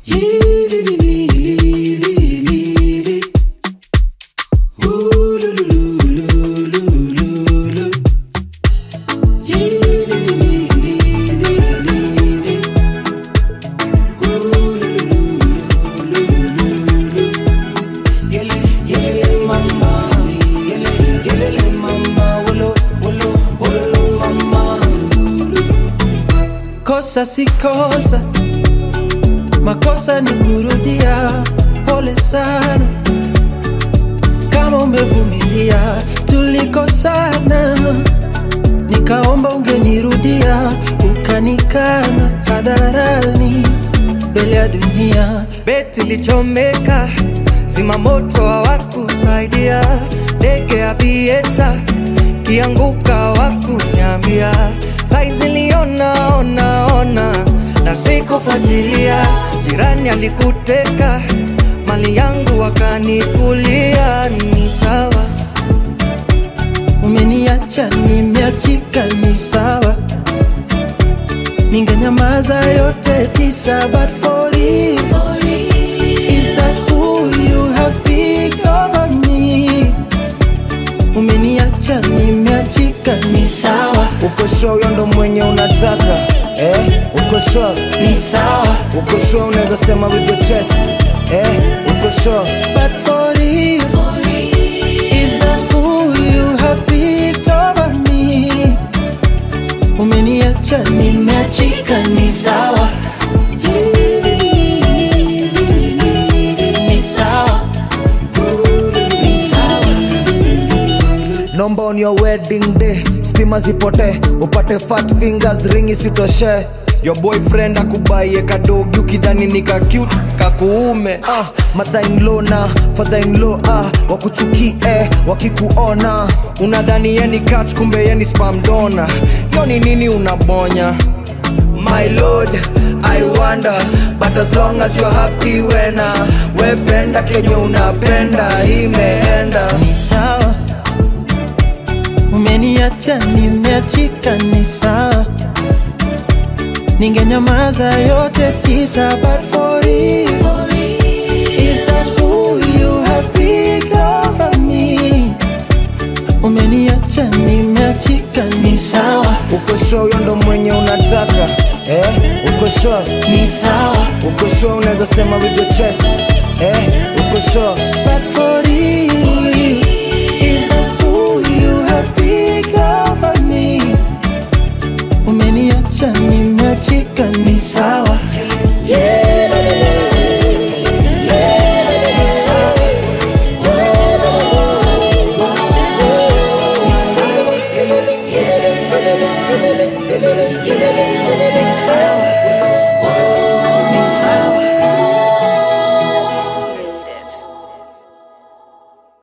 Kosa si kosa, makosa ni kurudia. Pole sana kama umevumilia, tulikosana, nikaomba ungenirudia, ukanikana hadharani mbele ya dunia. Beti lichomeka, zima moto hawakusaidia, ndege ya vieta kianguka wakunyambia, saizi liona ona ona na sikufuatilia, jirani alikuteka mali yangu wakanikulia, ni sawa Umeniacha nimeachika, ni sawa, ningenyamaza yote tisa, but for you Is that who you have picked over me? Umeniacha nimeachika, ni sawa, Uko sure huyo ndo mwenye unataka eh? Uko sure, ni sawa, uko sure unaweza sema with your chest eh? Uko sure but for you Is that who you have picked over me? Umeniacha nimeachika, ni sawa, ni sawa, ni sawa. Nomba on your wedding day stima zipote upate fat fingers ring isitoshe your boyfriend akubaie kadogi ukidhani ni ka cute kakuume ah, mother-in-law na father-in-law ah, wakuchukie wakikuona unadhani yeni catch kumbe yeni spam dona yo ni nini unabonya My lord, I wonder But as long as you're happy wena Wependa kenye unapenda Imeenda ni sawa, umeniacha nimeachika, ni sawa, ningenyamaza yote tisa, but for you is that who you have picked over me? Umeniacha nimeachika, ni sawa, Uko sure huyo ndo mwenye unataka eh? Uko sure, ni sawa, uko sure unaweza sema with your chest eh? Uko sure, but for you is that who you have picked over me? Umeniacha nimeachika, ni sawa, Yeah.